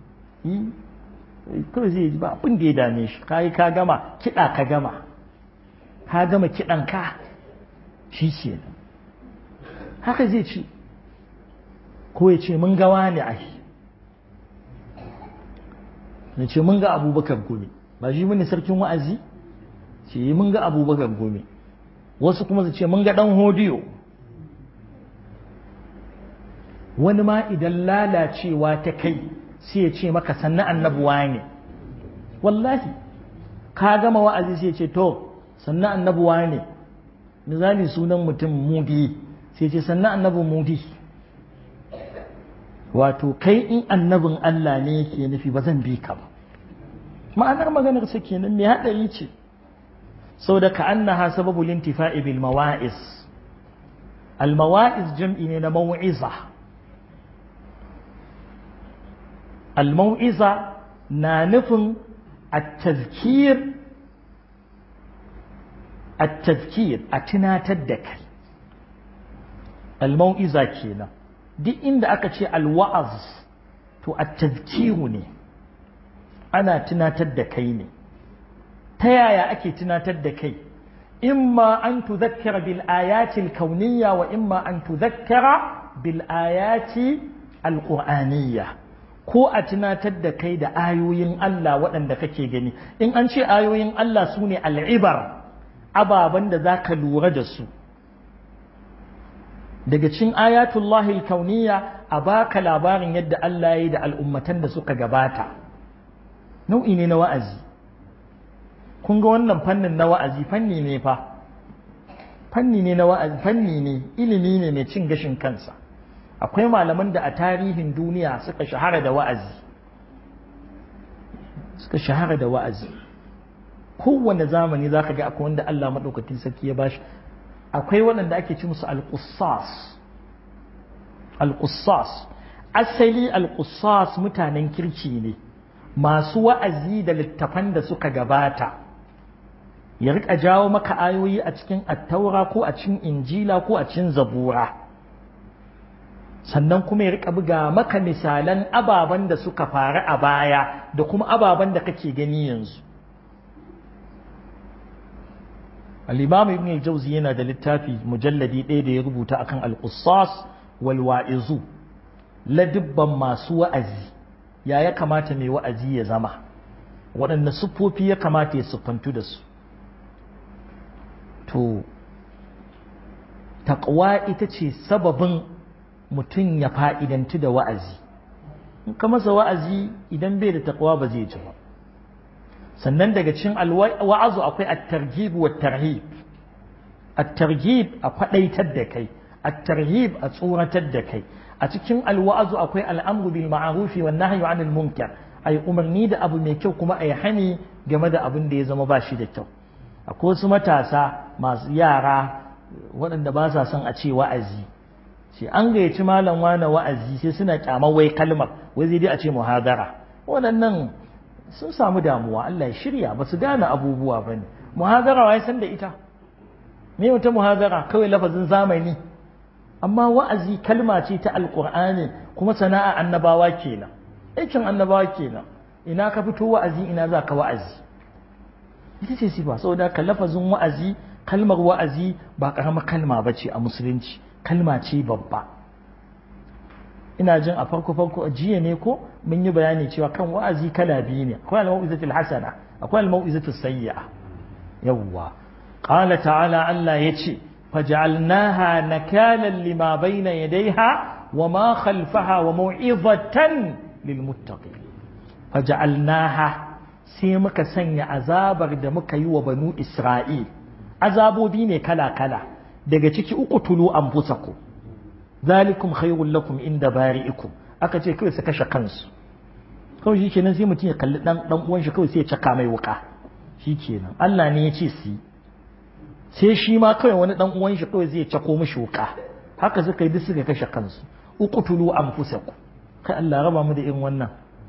kawai zai ji ba abin da ya dame shi ka yi ka gama kiɗa ka gama ka gama kiɗan ka shi ke haka zai ci ko ya ce mun gawa ne ai ya ce mun ga abubakar gome ba shi mini sarkin wa'azi ce mun ga abubakar gome wasu kuma su ce mun ga ɗan hodiyo wani ma idan lalacewa ta kai sai ya ce maka sannan annabuwa ne wallahi ka gama wa'azi sai ce to sannan annabuwa ne misali sunan mutum mudi sai ce sannan annabin mudi wato kai in annabin Allah ne yake nufi ba zan bi ka ba ma'anar maganar sa kenan mai haɗari ce sau da ka annaha sababu lintifa'i bil mawa'iz al mawa'iz jam'i ne na mau'iza al mau'iza na nufin at-tazkir at-tazkir a tunatar da kai al mau'iza kenan duk inda aka ce alwa'az to a tazkiru ne ana tunatar da kai ne ta yaya ake tunatar da kai imma an tuzakkara bil ayati al-kauniyya wa imma an tuzakkara bil ayati al-qur'aniyya ko a tunatar da kai da ayoyin Allah waɗanda kake gani in an ce ayoyin Allah su ne al'ibar ababen da za ka lura da su daga cin ayatullahi kauniya a baka labarin yadda Allah ya yi da al'ummatan da suka gabata nau'i ne na wa'azi kun ga wannan fannin na wa'azi fanni ne fa fanni ne na wa'azi fanni ne ilimi ne mai cin gashin kansa akwai malaman da a tarihin duniya suka shahara da wa'azi suka shahara da wa'azi kowane zamani za ka ga akwai wanda Allah maɗaukakin sarki ya bashi akwai waɗanda ake ci musu alƙussas alƙussas asali alƙussas mutanen kirki ne masu wa'azi da littafan da suka gabata ya rika jawo maka ayoyi a cikin attaura ko a cikin injila ko a cikin zabura sannan kuma ya rika buga maka misalan ababen da suka faru a baya da kuma ababen da kake gani yanzu al-imam ibn al-jawzi yana da littafi mujalladi ɗaya da ya rubuta akan al-qussas wal wa'izu ladibban masu wa'azi ya ya kamata mai wa'azi ya zama waɗanne siffofi ya kamata ya siffantu da su to taƙwa ita ce sababin mutum ya fa'idantu da wa'azi in ka masa wa'azi idan bai da taƙwa ba zai ji ba sannan daga cin wa'azu akwai at-targhib wa tarhib at-targhib a faɗaitar da kai at-tarhib a tsoratar da kai a cikin alwa'azu akwai al'amru bil ma'arufi wa nahyu 'anil munkar ai umarni da abu mai kyau kuma ai hani game da abin da ya zama ba shi da kyau akwai wasu matasa masu yara waɗanda ba sa son a ce wa'azi sai an gayyaci malam wani wa'azi sai suna kyamar wai kalmar wai zai dai a ce muhadara waɗannan sun samu damuwa Allah ya shirya ba su gane abubuwa ba ne muhadara wai san da ita me wata muhadara kawai lafazin zamani amma wa'azi kalma ce ta alƙur'ani kuma sana'a annabawa kenan aikin annabawa kenan ina ka fito wa'azi ina za ka wa'azi ita ce sifa saboda ka lafazin wa'azi kalmar wa'azi ba ƙaramar kalma ba ce a musulunci kalma ce babba ina jin a farko farko a jiya ne ko mun yi bayani cewa kan wa'azi kala biyu ne akwai al-mau'izatul hasana akwai al-mau'izatul sayyi'a yawwa qala ta'ala Allah yace فجعلناها نكالا لما بين يديها وما خلفها وموعظة للمتقين فجعلناها سيمك سنة عذاب دمك يو بنو إسرائيل عذابو بيني كلا كلا daga ciki uku tulu an fusaku zalikum khairul lakum inda bari'ikum aka ce kawai su kashe kansu kawai shi kenan sai mutum ya kalli dan dan uwan shi kawai sai ya caka mai wuka shi kenan Allah ne ya ce su yi sai shi ma kawai wani dan uwan shi kawai zai cako mishi wuka haka suka yi duk suka kashe kansu uqtulu anfusakum kai Allah raba mu da irin wannan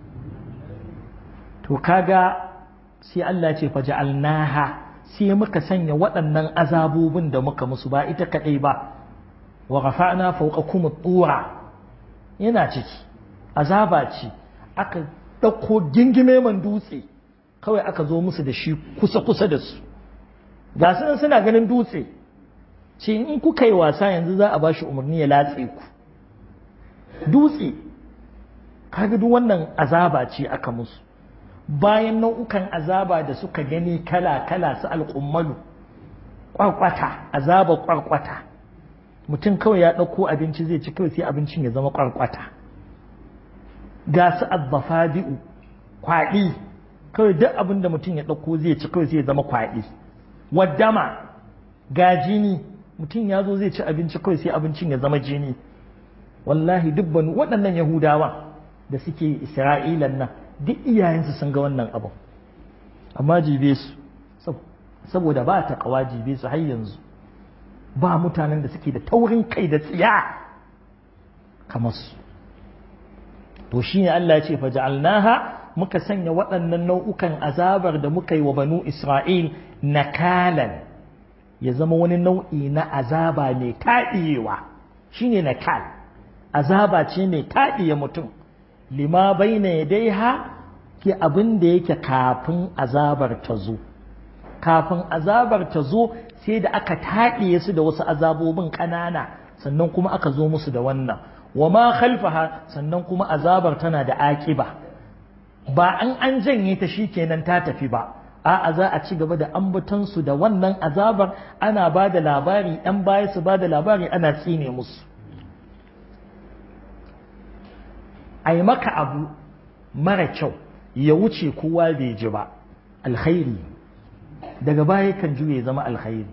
to kaga sai Allah ya ce faja'alnaha sai muka sanya waɗannan azabobin da muka musu ba ita kadai ba wa rafa'na fawqakum at-tura yana ciki azaba ce aka dauko gingime man dutse kawai aka zo musu da shi kusa kusa da su ga su suna ganin dutse ce in kuka yi wasa yanzu za a ba shi umarni ya latse ku dutse kaga duk wannan azaba ce aka musu bayan nau'ukan azaba da suka gani kala-kala su alƙummalu ƙwarƙwata azaba ƙwarƙwata mutum kawai ya ɗauko abinci zai ci kawai sai abincin ya zama ƙwarƙwata ga su azzafadi'u kwaɗi kawai duk abin da mutum ya ɗauko zai ci kawai sai ya zama kwaɗi waddama ga jini mutum ya zo zai ci abinci kawai sai abincin ya zama jini wallahi dubbanu waɗannan yahudawa da suke isra'ilan nan duk iyayensu sun ga wannan abin amma jibe su saboda ba ta kawa jibe su har yanzu ba mutanen da suke da taurin kai da tsiya kamar su to shine Allah ya ce faja'alnaha muka sanya waɗannan nau'ukan azabar da muka yi wa banu Isra'il nakalan ya zama wani nau'i na azaba mai taɗiyewa shine nakal azaba ce mai taɗiye mutum lima baina yadaiha ke abin da yake kafin azabar ta zo kafin azabar ta zo sai da aka taɗiye su da wasu azabobin ƙanana sannan kuma aka zo musu da wannan wa ma khalfaha sannan kuma azabar tana da aƙiba ba an an janye ta shikenan ta tafi ba a'a za a ci gaba da ambatonsu da wannan azabar ana ba da labari ‘yan baya su ba da labari ana tsine musu a yi maka abu mara kyau ya wuce kowa bai ji ba alkhairi daga baya kan juye zama alkhairi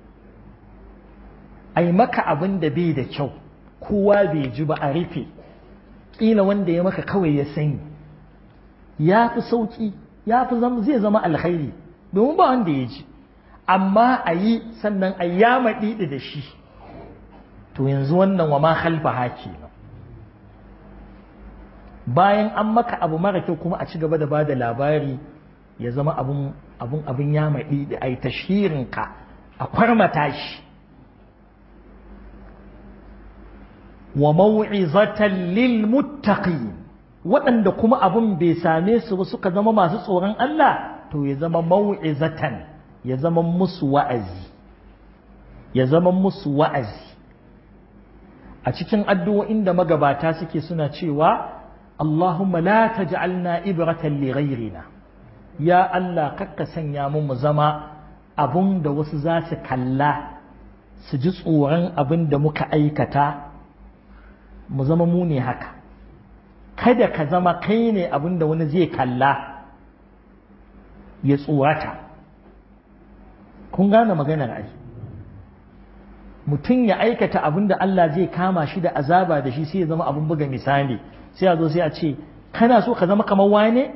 a yi maka abin da bai da kyau kowa bai ji ba a rufe ƙila wanda ya maka kawai ya sani ya fi sauƙi ya fi zai zama alkhairi domin ba wanda ya ji amma a yi sannan a yama ɗiɗi da shi to yanzu wannan wa ma halfa haki bayan an maka abu mara kyau kuma a ci gaba da ba da labari ya zama abun abun abin yama ɗiɗi a yi tashirinka a kwarmata shi wa mau'izatan lil muttaqin waɗanda kuma abun bai same su ba suka zama masu tsoron Allah to ya zama mau'izatan ya zama musu wa'azi ya zama musu wa'azi a cikin addu'o'in da magabata suke suna cewa Allahumma la taj'alna ibratan li ghayrina ya Allah kakka sanya mu mu zama abun da wasu za su kalla su ji tsoron abin da muka aikata mu zama mu ne haka kada ka zama kai ne abin da wani zai kalla ya tsorata kun gane maganar ai mutum ya aikata abin da Allah zai kama shi da azaba da shi sai ya zama abin buga misali sai a zo sai a ce kana so ka zama kamar wane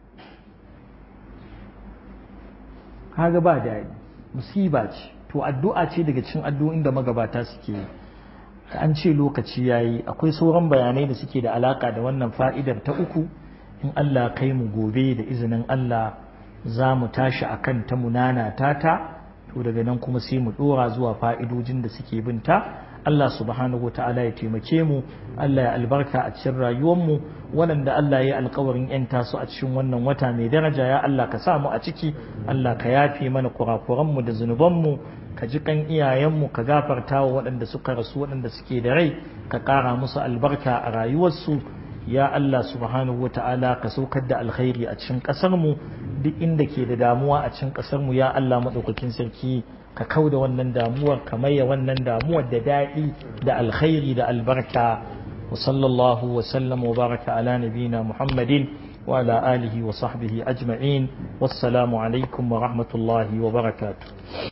kaga ba daɗi musiba ce to addu'a ce daga cikin addu'o'in da magabata suke yi an ce lokaci yayi akwai sauran bayanai da suke da alaka da wannan fa'idar ta uku in Allah kai mu gobe da izinin Allah za mu tashi akan ta munana tata to daga nan kuma sai mu dora zuwa fa'idojin da suke binta Allah subhanahu ta'ala ya taimake mu Allah ya albarka a cikin rayuwarmu waɗanda Allah ya alkawarin ‘yanta su a cikin wannan wata mai daraja ya Allah ka sa mu a ciki Allah ka yafe mana kurakuranmu da zunubanmu ka ji kan iyayenmu ka gafarta wa waɗanda suka rasu waɗanda suke da rai ka ƙara musu albarka a rayuwarsu ya Allah subhanahu ta'ala ka saukar da alkhairi a cikin ƙasarmu duk inda ke da damuwa a cikin ƙasarmu ya Allah maɗaukakin sarki ka kau da wannan damuwar ka maye wannan damuwar da daɗi da alkhairi da albarka wa sallallahu wa sallam wa baraka ala nabina muhammadin wa ala alihi wa sahbihi ajma'in wassalamu alaikum wa rahmatullahi wa barakatuh